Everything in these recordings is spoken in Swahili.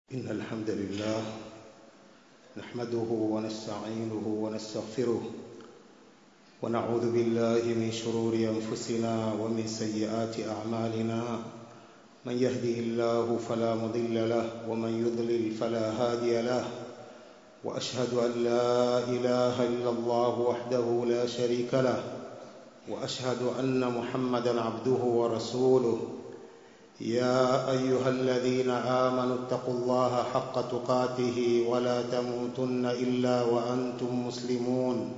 إن الحمد لله نحمده ونستعينه ونستغفره ونعوذ بالله من شرور أنفسنا ومن سيئات أعمالنا من يهده الله فلا مضل له ومن يضلل فلا هادي له وأشهد أن لا إله إلا الله وحده لا شريك له وأشهد أن محمدا عبده ورسوله يا أيها الذين آمنوا اتقوا الله حق تقاته ولا تموتن إلا وأنتم مسلمون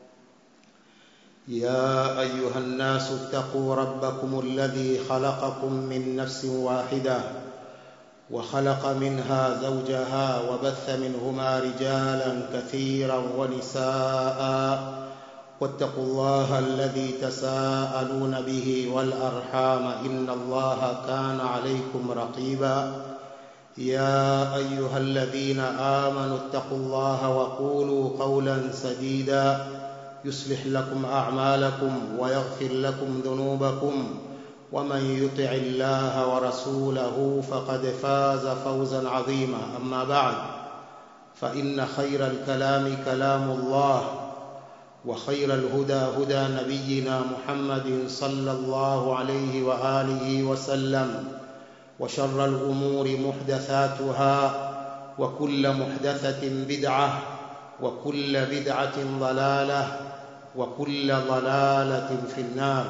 يا أيها الناس اتقوا ربكم الذي خلقكم من نفس واحدة وخلق منها زوجها وبث منهما رجالا كثيرا ونساء واتقوا الله الذي تساءلون به والأرحام إن الله كان عليكم رقيبا يا أيها الذين آمنوا اتقوا الله وقولوا قولا سديدا يصلح لكم أعمالكم ويغفر لكم ذنوبكم ومن يطع الله ورسوله فقد فاز فوزا عظيما أما بعد فإن خير الكلام كلام الله وخير الهدى هدى نبينا محمد صلى الله عليه وآله وسلم وشر الأمور محدثاتها وكل محدثة بدعة وكل بدعة ضلالة وكل ضلالة في النار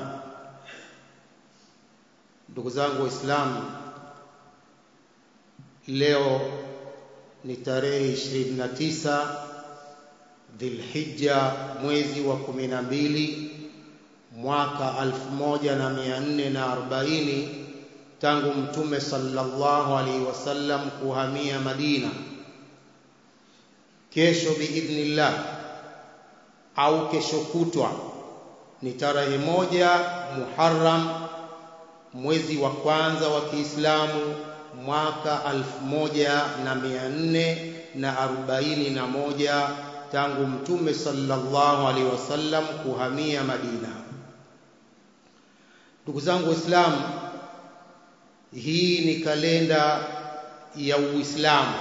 ndugu zangu waislamu leo ni tarehe 29 Dhilhijja mwezi wa kumi na mbili mwaka alfu moja na mia nne na arobaini tangu Mtume sallallahu alaihi wasallam kuhamia Madina. Kesho biidhnillah au kesho kutwa ni tarehe moja Muharram mwezi wa kwanza wa Kiislamu mwaka alfu moja na mia nne na arobaini na moja tangu mtume sallallahu alaihi wasallam kuhamia Madina. Ndugu zangu Waislamu, hii ni kalenda ya Uislamu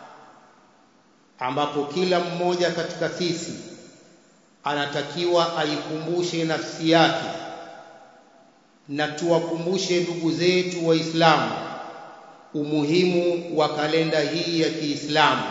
ambapo kila mmoja katika sisi anatakiwa aikumbushe nafsi yake na tuwakumbushe ndugu zetu Waislamu umuhimu wa kalenda hii ya Kiislamu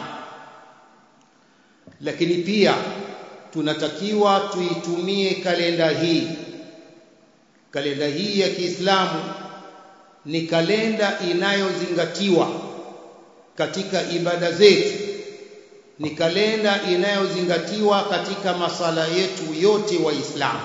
lakini pia tunatakiwa tuitumie kalenda hii. Kalenda hii ya Kiislamu ni kalenda inayozingatiwa katika ibada zetu, ni kalenda inayozingatiwa katika masala yetu yote Waislamu.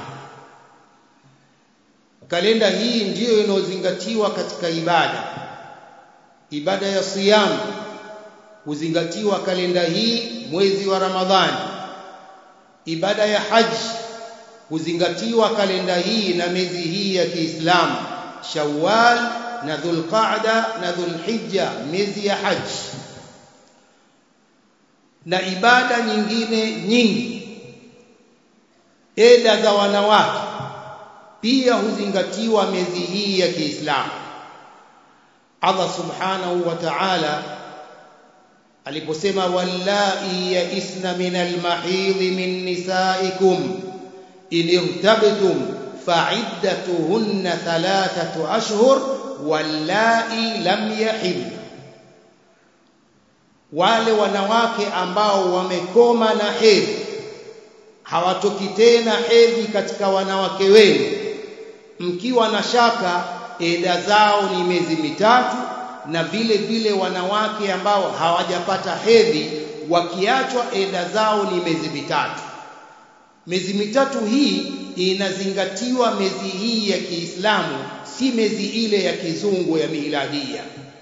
Kalenda hii ndiyo inayozingatiwa katika ibada, ibada ya siyamu huzingatiwa kalenda hii mwezi wa Ramadhani. Ibada ya haji huzingatiwa kalenda hii na miezi hii ya Kiislamu, Shawwal na Dhulqaada na Dhulhijja, miezi ya haji na ibada nyingine nyingi. Eda za wanawake pia huzingatiwa miezi hii ya Kiislamu. Allah subhanahu wa ta'ala aliposema wallai yaisna min almahidhi min nisaikum in irtabtum fa'iddatuhunna thalathatu ashhur wallai lam yahid wale wanawake ambao wamekoma na hedhi hawatoki tena hedhi katika wanawake wenu mkiwa na shaka eda zao ni miezi mitatu na vile vile wanawake ambao hawajapata hedhi wakiachwa eda zao ni miezi mitatu. Miezi mitatu hii inazingatiwa miezi hii ya Kiislamu, si miezi ile ya kizungu ya miladia.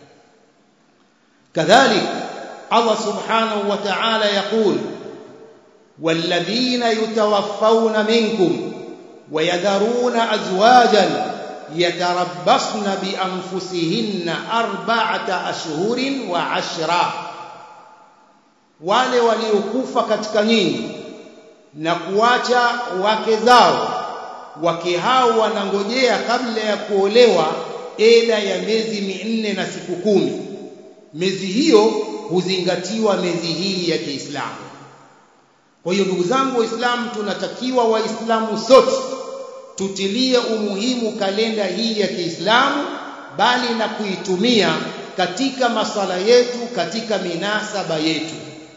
Kadhalik Allah subhanahu wa ta'ala yaqul والذين يتوفون منكم ويذرون أزواجا يتربصن بأنفسهن أربعة أشهر وعشرة wale waliokufa katika nyinyi na kuacha wake zao wake hao wanangojea kabla ya kuolewa eda ya miezi minne na siku kumi miezi hiyo huzingatiwa miezi hii ya Kiislamu. Kwa hiyo ndugu zangu Waislamu, tunatakiwa Waislamu sote tutilie umuhimu kalenda hii ya Kiislamu, bali na kuitumia katika masala yetu, katika minasaba yetu.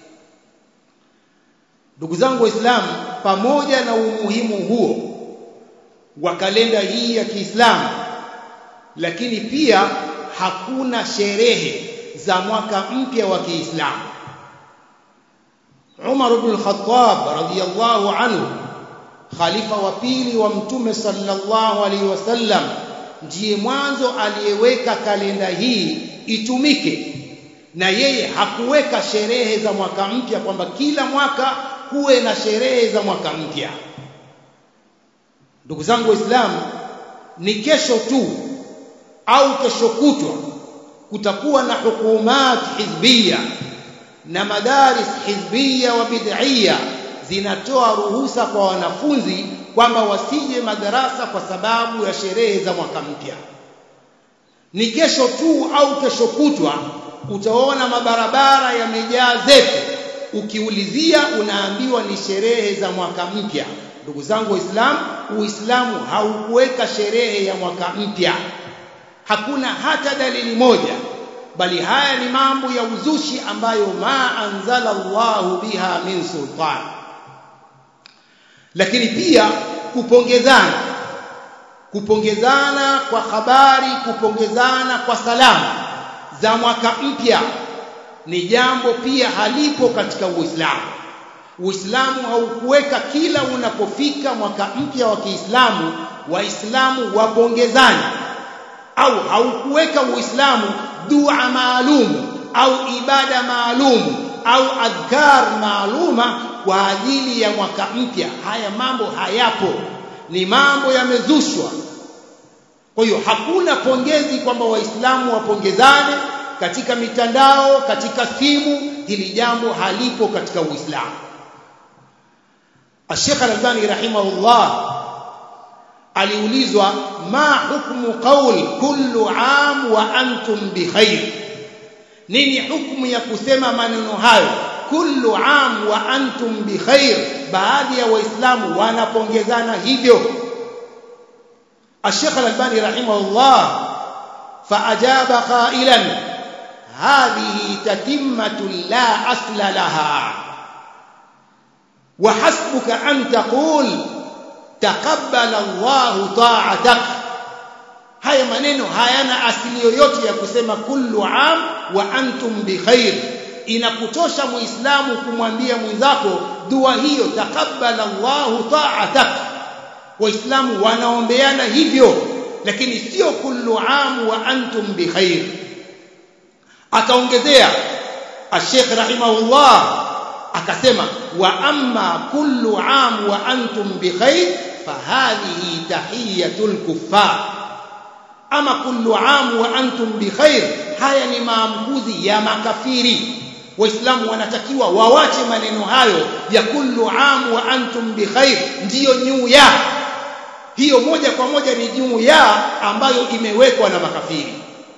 Ndugu zangu Waislamu, pamoja na umuhimu huo wa kalenda hii ya Kiislamu, lakini pia hakuna sherehe za mwaka mpya wa Kiislamu. Umar ibn al-Khattab radhiyallahu anhu, khalifa wa pili wa Mtume sallallahu alaihi wasallam, ndiye mwanzo aliyeweka kalenda hii itumike, na yeye hakuweka sherehe za mwaka mpya kwamba kila mwaka kuwe na sherehe za mwaka mpya. Ndugu zangu Waislamu, ni kesho tu au kesho kutwa kutakuwa na hukumat hizbia na madaris hizbia wa bid'ia zinatoa ruhusa kwa wanafunzi kwamba wasije madarasa kwa sababu ya sherehe za mwaka mpya. Ni kesho tu au kesho kutwa utaona mabarabara yamejaa zetu, ukiulizia unaambiwa ni sherehe za mwaka mpya. Ndugu zangu Waislamu, Uislamu haukuweka sherehe ya mwaka mpya hakuna hata dalili moja bali haya ni mambo ya uzushi ambayo ma anzala Allahu biha min sultan lakini pia kupongezana kupongezana kwa habari kupongezana kwa salamu za mwaka mpya ni jambo pia halipo katika Uislamu Uislamu haukuweka kila unapofika mwaka mpya wa Kiislamu waislamu wapongezane au haukuweka Uislamu dua maalum au ibada maalum au adhkar maaluma kwa ajili ya mwaka mpya. Haya mambo hayapo, ni mambo yamezushwa. Kwa hiyo hakuna pongezi kwamba Waislamu wapongezane katika mitandao, katika simu. Hili jambo halipo katika Uislamu. Sheikh Al-Albani rahimahullah aliulizwa ma hukmu qaul kullu am wa antum bikhair nini hukmu ya kusema maneno hayo kullu am wa antum bikhair baadhi ya waislamu wanapongezana hivyo الشيخ الألباني رحمه الله فأجاب قائلا هذه تتمة لا أصل لها وحسبك أن تقول taqabbala Allahu ta'atak haya maneno hayana asili yoyote ya kusema kullu am wa antum bikhair inakutosha muislamu kumwambia mwenzako dua hiyo taqabbala Allahu ta'atak waislamu wanaombeana hivyo lakini sio kullu am wa antum bikhair akaongezea Sheikh rahimahullah akasema wa amma kullu am wa antum bikhair fahadhihi tahiyatul kuffar ama kullu am wa antum bikhair haya ni maamkuzi ya makafiri waislamu wanatakiwa wawache maneno hayo ya kullu am wa antum bikhair ndiyo nyuu ya hiyo moja kwa moja ni juu ya ambayo imewekwa na makafiri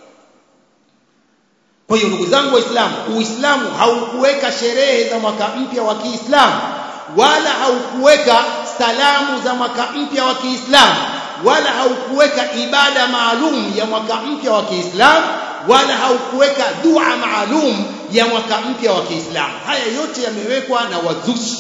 kwa hiyo ndugu zangu waislamu uislamu haukuweka sherehe za mwaka mpya wa Kiislamu wala haukuweka salamu za mwaka mpya wa Kiislamu wala haukuweka ibada maalum ya mwaka mpya wa Kiislamu wala haukuweka dua maalum ya mwaka mpya wa Kiislamu haya yote yamewekwa na wazushi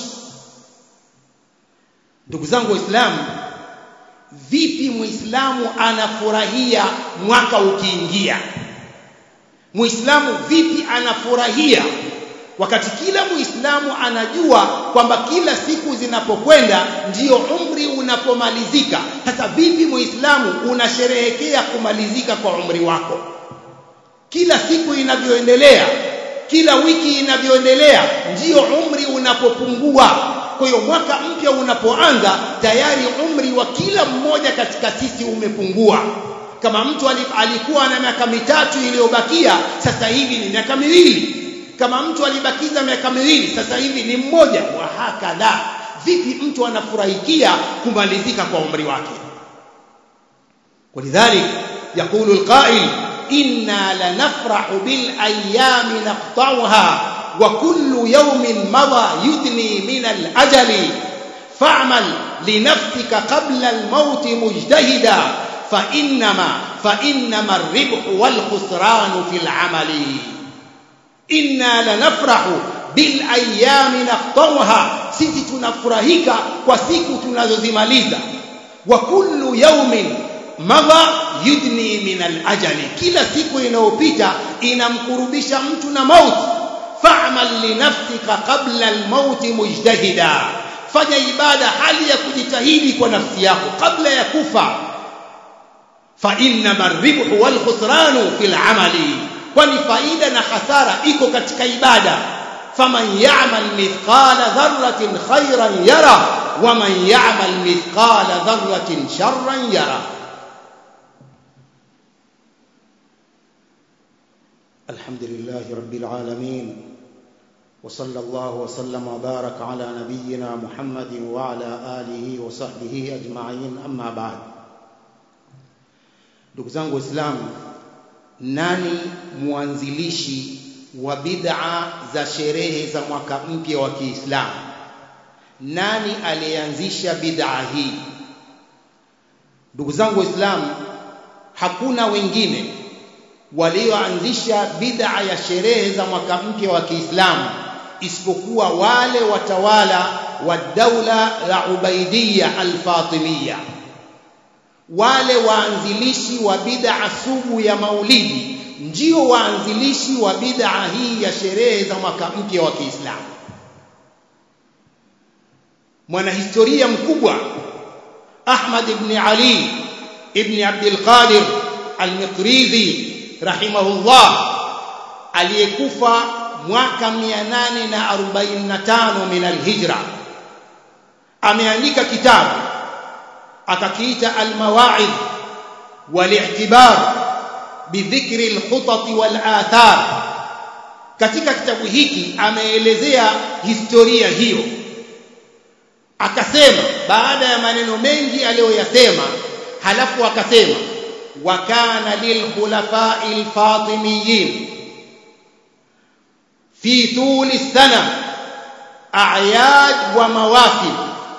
ndugu zangu waislamu vipi muislamu anafurahia mwaka ukiingia muislamu vipi anafurahia wakati kila muislamu anajua kwamba kila siku zinapokwenda ndiyo umri unapomalizika sasa vipi muislamu unasherehekea kumalizika kwa umri wako kila siku inavyoendelea kila wiki inavyoendelea ndiyo umri unapopungua kwa hiyo mwaka mpya unapoanza tayari umri wa kila mmoja katika sisi umepungua kama mtu alikuwa na miaka mitatu iliyobakia sasa hivi ni miaka miwili kama mtu alibakiza miaka miwili sasa hivi ni mmoja wa hakadha vipi mtu anafurahikia kumalizika kwa umri wake ولذلك يقول القائل inna lanafrahu bil ayami naqta'uha wa kullu yawmin madha yudni min al ajali fa'mal li nafsika qabla al maut mujtahida fa innama fa innama ar-ribhu wal khusran fil amali inna lanafrahu bil ayami naqta'uha sisi tunafurahika kwa siku tunazozimaliza wa kullu yawmin madha yudni min al-ajali kila siku inayopita inamkurubisha mtu na mauti fa'mal li nafsika qabla al-maut mujtahida fanya ibada hali ya kujitahidi kwa nafsi yako kabla ya kufa fa inna marribhu wal khusranu fil amali kwani faida na hasara iko katika ibada faman ya'mal mithqala dharratin khayran yara waman ya'mal mithqala dharratin sharran yara الحمد لله رب العالمين وصلى الله وسلم وبارك على نبينا محمد وعلى آله وصحبه أجمعين أما بعد ndugu zangu waislamu nani mwanzilishi wa bid'a za sherehe za mwaka mpya wa Kiislamu nani alianzisha bid'a hii ndugu zangu waislamu hakuna wengine walioanzisha bid'a ya sherehe za mwaka mpya wa Kiislamu isipokuwa wale watawala wa daula la Ubaidiyya al-Fatimiyya wale waanzilishi wa bid'a sugu ya maulidi ndio waanzilishi wa bid'a hii ya sherehe za mwaka mpya wa Kiislamu mwanahistoria mkubwa Ahmad ibn Ali ibn Abdul Qadir al-Miqrizi rahimahullah aliyekufa mwaka 845 min al-hijra ameandika kitabu akakiita al-mawa'id wal-i'tibar bidhikri al-khutat wal-athar katika kitabu hiki ameelezea historia hiyo akasema baada ya maneno mengi aliyoyasema halafu akasema وكان للخلفاء الفاطميين في طول السنة أعياد ومواسم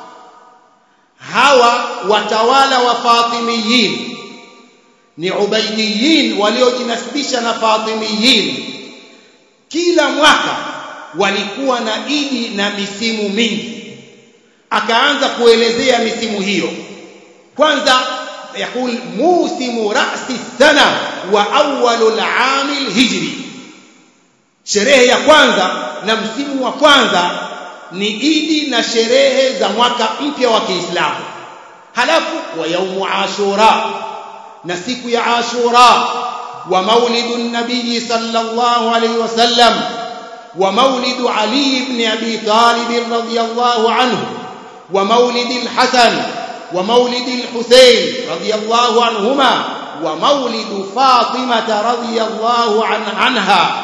hawa watawala wa Fatimiyin ni Ubaidiyin waliojinasibisha na Fatimiyin kila mwaka walikuwa na idi na misimu mingi akaanza kuelezea misimu hiyo kwanza يقول موسم رأس السنة وأول العام الهجري sherehe ya kwanza na msimu wa kwanza ni idi na sherehe za mwaka mpya wa Kiislamu halafu wa yaumu ashura na siku ya ashura wa maulidu nabii sallallahu alayhi wasallam wa maulidu ali ibn abi talib radhiyallahu anhu wa maulidi al-hasan ومولد الحسين رضي الله عنهما ومولد فاطمة رضي الله عن عنها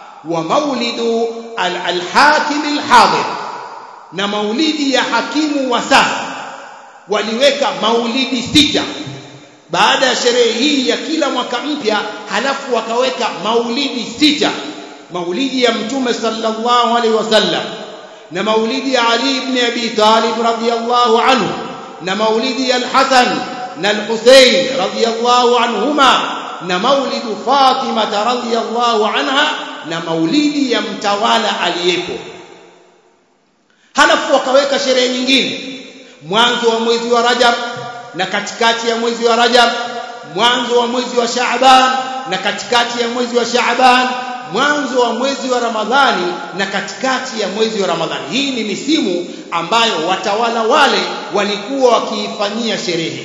ومولد الحاكم الحاضر na maulidi ya hakimu wa sasa waliweka maulidi sita baada ya sherehe hii ya kila mwaka mpya halafu wakaweka maulidi sita maulidi ya mtume sallallahu alaihi wasallam na maulidi ya Ali ibn Abi Talib radhiyallahu anhu na maulidi ya al-Hasan na al-Husayn radhiyallahu anhuma na maulidu Fatima radhiyallahu anha na maulidi ya mtawala aliyepo halafu wakaweka sherehe nyingine mwanzo wa mwezi wa Rajab na katikati ya mwezi wa Rajab mwanzo wa mwezi wa Shaaban na katikati ya mwezi wa Shaaban mwanzo wa mwezi wa Ramadhani na katikati ya mwezi wa Ramadhani. Hii ni misimu ambayo watawala wale walikuwa wakiifanyia sherehe.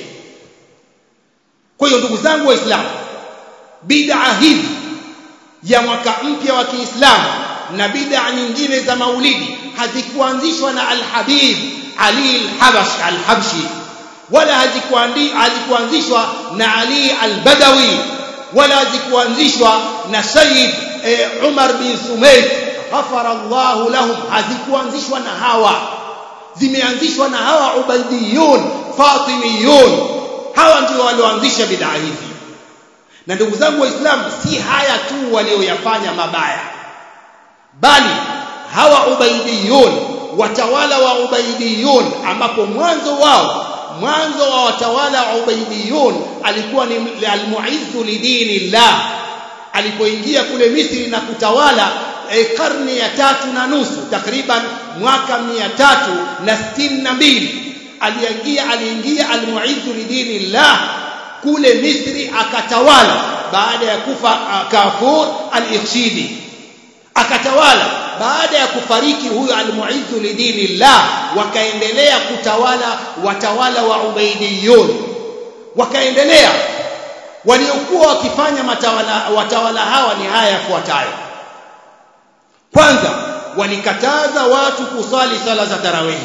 Kwa hiyo ndugu zangu Waislamu, bid'a hizi ya mwaka mpya wa Kiislamu na bid'a nyingine za maulidi hazikuanzishwa na Al-Habib Ali Al-Habash Al-Habshi wala hazikuanzishwa na Ali Al-Badawi wala hazikuanzishwa na Sayyid e, Umar bin Sumait ghafara Allahu lahum hazikuanzishwa na hawa zimeanzishwa na hawa Ubaidiyun Fatimiyun hawa ndio walioanzisha bid'a hizi na ndugu zangu waislamu si haya tu walioyafanya mabaya bali hawa ubaidiyun watawala wa ubaidiyun ambapo mwanzo wao mwanzo wa watawala wa ubaidiyun alikuwa ni almuizzu lidinillah alipoingia kule Misri na kutawala e, karne ya tatu na nusu takriban mwaka mia tatu na sitini na mbili aliingia aliingia almuizzu lidinillah kule Misri akatawala baada ya kufa Kafur al-Ikhshidi akatawala baada ya kufariki huyo almuizzu lidinillah wakaendelea kutawala watawala wa ubaidiyun wakaendelea waliokuwa wakifanya matawala watawala hawa ni haya yafuatayo kwanza walikataza watu kusali sala za tarawih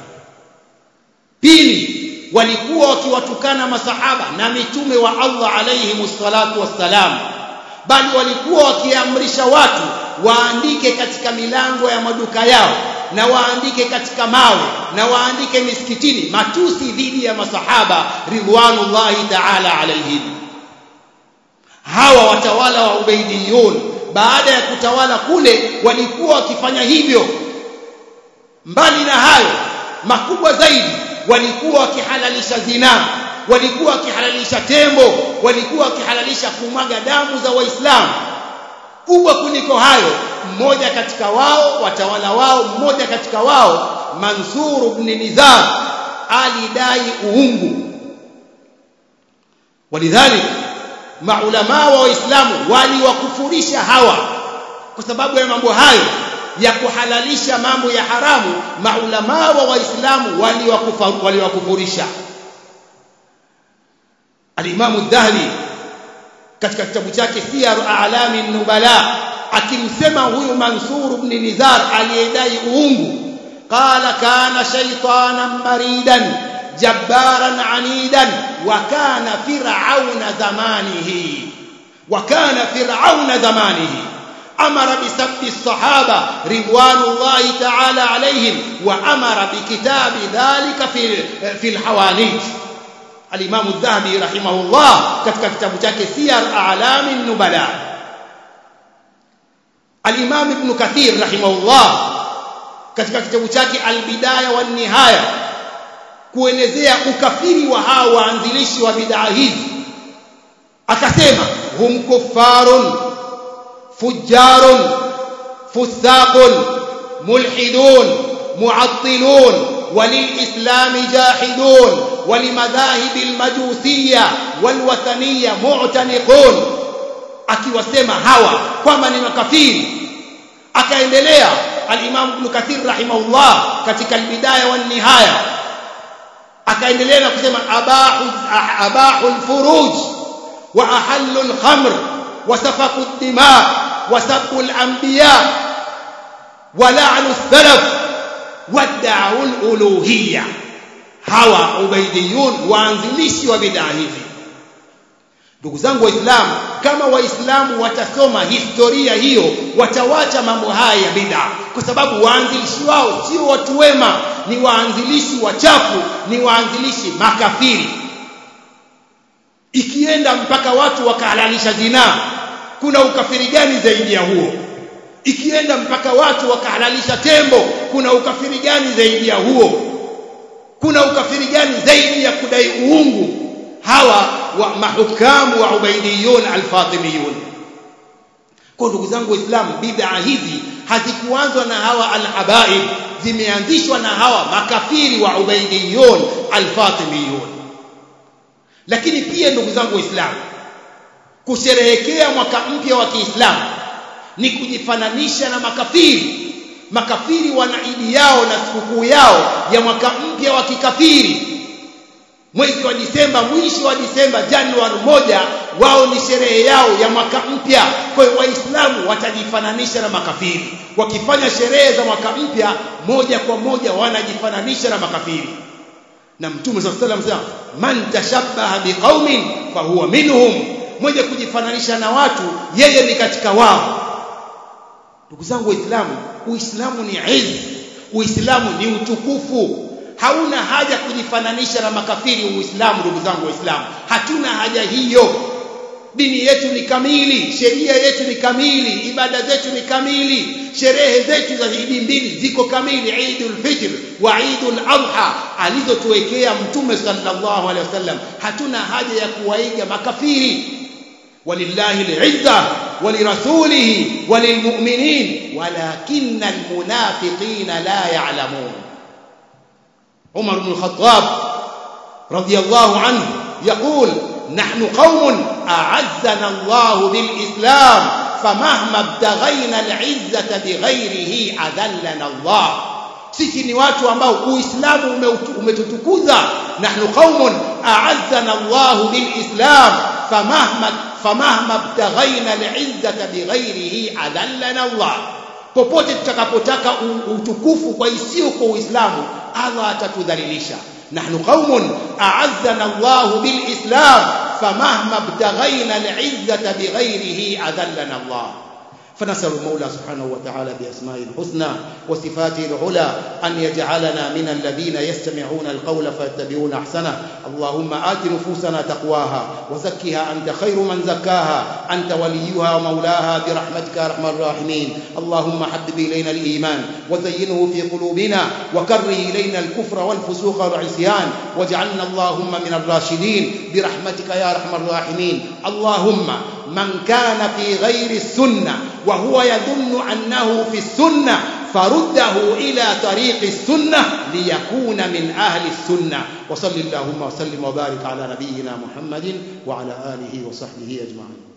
pili walikuwa wakiwatukana masahaba na mitume wa Allah alayhi salatu wassalam bali walikuwa wakiamrisha watu waandike katika milango ya maduka yao na waandike katika mawe na waandike misikitini matusi dhidi ya masahaba ridwanullahi ta'ala alayhim hawa watawala wa ubaidiyun baada ya kutawala kule walikuwa wakifanya hivyo mbali na hayo makubwa zaidi walikuwa wakihalalisha zinaa walikuwa wakihalalisha tembo walikuwa wakihalalisha kumwaga damu za waislamu kubwa kuliko hayo mmoja katika wao watawala wao mmoja katika wao Mansur ibn Nizar alidai uungu walidhalik maulama wa waislamu waliwakufurisha hawa kwa sababu ya mambo hayo ya kuhalalisha mambo ya haramu maulama wa waislamu waliwakufurisha alimamu dhahli katika kitabu chake siyar a'lami nubala akimsema huyu mansur ibn nizar aliyedai uungu qala kana shaytanan maridan jabbaran anidan wa kana fir'auna zamanihi wa kana fir'auna zamanihi أمر بسب الصحابة رضوان الله تعالى عليهم وأمر بكتاب ذلك في في الحوانيت الإمام الذهبي رحمه الله katika kitabu chake Siyar A'lam an-Nubala Al-Imam Ibn Kathir rahimahullah katika kitabu chake Al-Bidaya wan Nihaya kuelezea ukafiri wa hao waanzilishi wa bid'a hizi akasema hum kuffarun فجار فساق ملحدون معطلون وللإسلام جاحدون ولمذاهب المجوسية والوثنية معتنقون akiwasema hawa kwamba ni makafiri akaendelea al-Imam Ibn Kathir rahimahullah katika al-Bidaya wan Nihaya akaendelea na kusema abahu abahu al-furuj wa ahallu al-khamr وسفك الدماء وسب الأنبياء ولعن السلف وادعوا الألوهية hawa ubaidiyun waanzilishi wa bid'a hizi ndugu zangu waislamu kama waislamu watasoma historia hiyo watawacha mambo haya ya bid'a kwa sababu waanzilishi wao sio watu wema ni waanzilishi wachafu ni waanzilishi makafiri ikienda mpaka watu wakahalalisha zinaa kuna ukafiri gani zaidi ya huo ikienda mpaka watu wakahalalisha tembo kuna ukafiri gani zaidi ya huo kuna ukafiri gani zaidi ya kudai uungu hawa wa mahukamu wa ubaidiyun alfatimiyun kwa ndugu zangu waislamu bid'a hizi hazikuanzwa na hawa alhabaib zimeanzishwa na hawa makafiri wa ubaidiyun alfatimiyun lakini pia ndugu zangu waislamu kusherehekea mwaka mpya wa Kiislamu ni kujifananisha na makafiri makafiri wana idi yao na sikukuu yao ya mwaka mpya wa kikafiri mwezi wa Disemba mwisho wa Disemba Januari moja wao ni sherehe yao ya mwaka mpya kwa hiyo waislamu watajifananisha na makafiri wakifanya sherehe za mwaka mpya moja kwa moja wanajifananisha na makafiri na mtume sallallahu alayhi wasallam man tashabbaha biqaumin fahuwa minhum mmoja kujifananisha na watu yeye ni katika wao ndugu zangu waislamu uislamu ni izz uislamu ni utukufu hauna haja kujifananisha na makafiri uislamu ndugu zangu waislamu hatuna haja hiyo dini yetu ni kamili sheria yetu ni kamili ibada zetu ni kamili sherehe zetu za idi mbili ziko kamili Eidul Fitr wa Eidul Adha alizotuwekea mtume sallallahu alaihi wasallam hatuna haja ya kuwaiga makafiri ولله العزة ولرسوله وللمؤمنين ولكن المنافقين لا يعلمون عمر بن الخطاب رضي الله عنه يقول نحن قوم أعزنا الله بالإسلام فمهما ابتغينا العزة بغيره أذلنا الله sisi ni watu ambao uislamu umetutukuza nahnu qaumun a'azzana Allah bilislam famahma famahma ibtaghaina al'izzata bighairihi adallana Allah popote tutakapotaka utukufu kwa isiyo kwa uislamu Allah atatudhalilisha nahnu qaumun a'azzana Allah bilislam famahma ibtaghaina al'izzata bighairihi adallana Allah فنسأل المولى سبحانه وتعالى بأسمائه الحسنى وصفاته العلى أن يجعلنا من الذين يستمعون القول فيتبعون أحسنه اللهم آت نفوسنا تقواها وزكها أنت خير من زكاها أنت وليها ومولاها برحمتك يا أرحم الراحمين اللهم حبب إلينا الإيمان وزينه في قلوبنا وكره إلينا الكفر والفسوق والعصيان واجعلنا اللهم من الراشدين برحمتك يا أرحم الراحمين اللهم من كان في غير السنة وهو يظن أنه في السنة فرده إلى طريق السنة ليكون من أهل السنة وصل اللهم وسلم وبارك على نبينا محمد وعلى آله وصحبه أجمعين